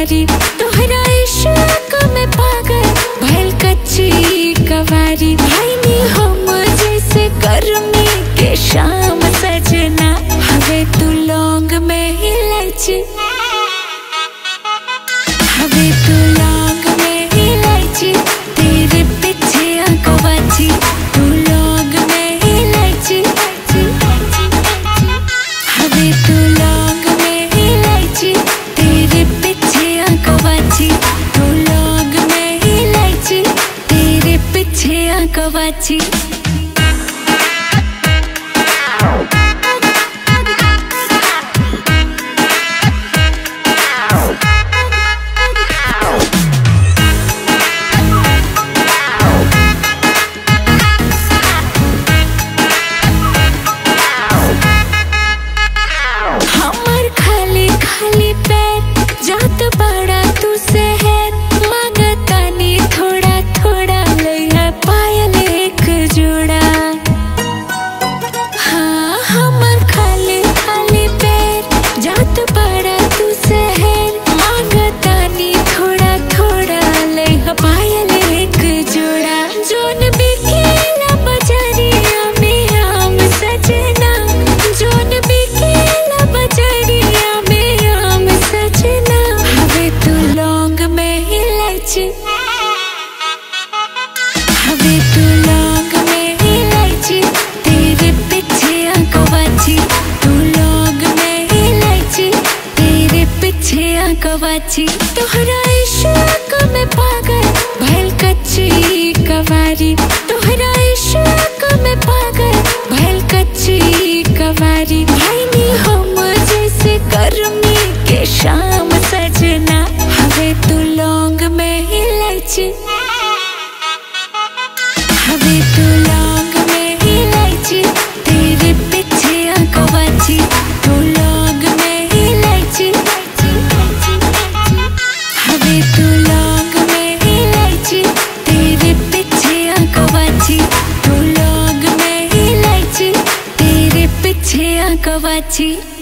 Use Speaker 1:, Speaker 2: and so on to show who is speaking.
Speaker 1: कवारी तोहरा इश्क में पागल भइल कच्ची कवारी भाई नी हम जैसे गर्मी के शाम सजना हवे तू लौंग में इलायची हवे तू लौंग में इलायची तेरे पीछे आंकवाची तू लौंग में इलायची हवे तू लौंग में इलायची तेरे पीछे आंकवाची तू लौंग में इलायची तेरे पीछे आंकवाची हमर खाली खाली पैर जात बड़ा तू से है मांगतानी थोड़ा थोड़ा लइहा पायल एक जोड़ा हाँ हमर खाली खाली पैर जात बड़ा तू से है मांगतानी थोड़ा थोड़ा लइहा पायल एक जोड़ा जोन बिकेला बजरिया में आम सजना जोन बिकेला बजरिया में आम सजना हवे तू लौंग में इलायची हवे तू लौंग में इलायची तेरे पीछे आंकवाची तू लौंग में इलायची तेरे पीछे आंकवाची तोहरा इश्क में पागल भइल कच्ची कवारी तोहरा इश्क में पागल भइल कच्ची कवारी भाई नी हम जैसे गर्मी के शाम सजना हवे तू लौंग में इलायची हवे तू लौंग में इलायची तेरे पीछे आंकवाची तू लौंग में इलायची हवे तू लौंग में इलायची तेरे पीछे आंकवाची तू लौंग में इलायची तेरे पीछे आंकवाची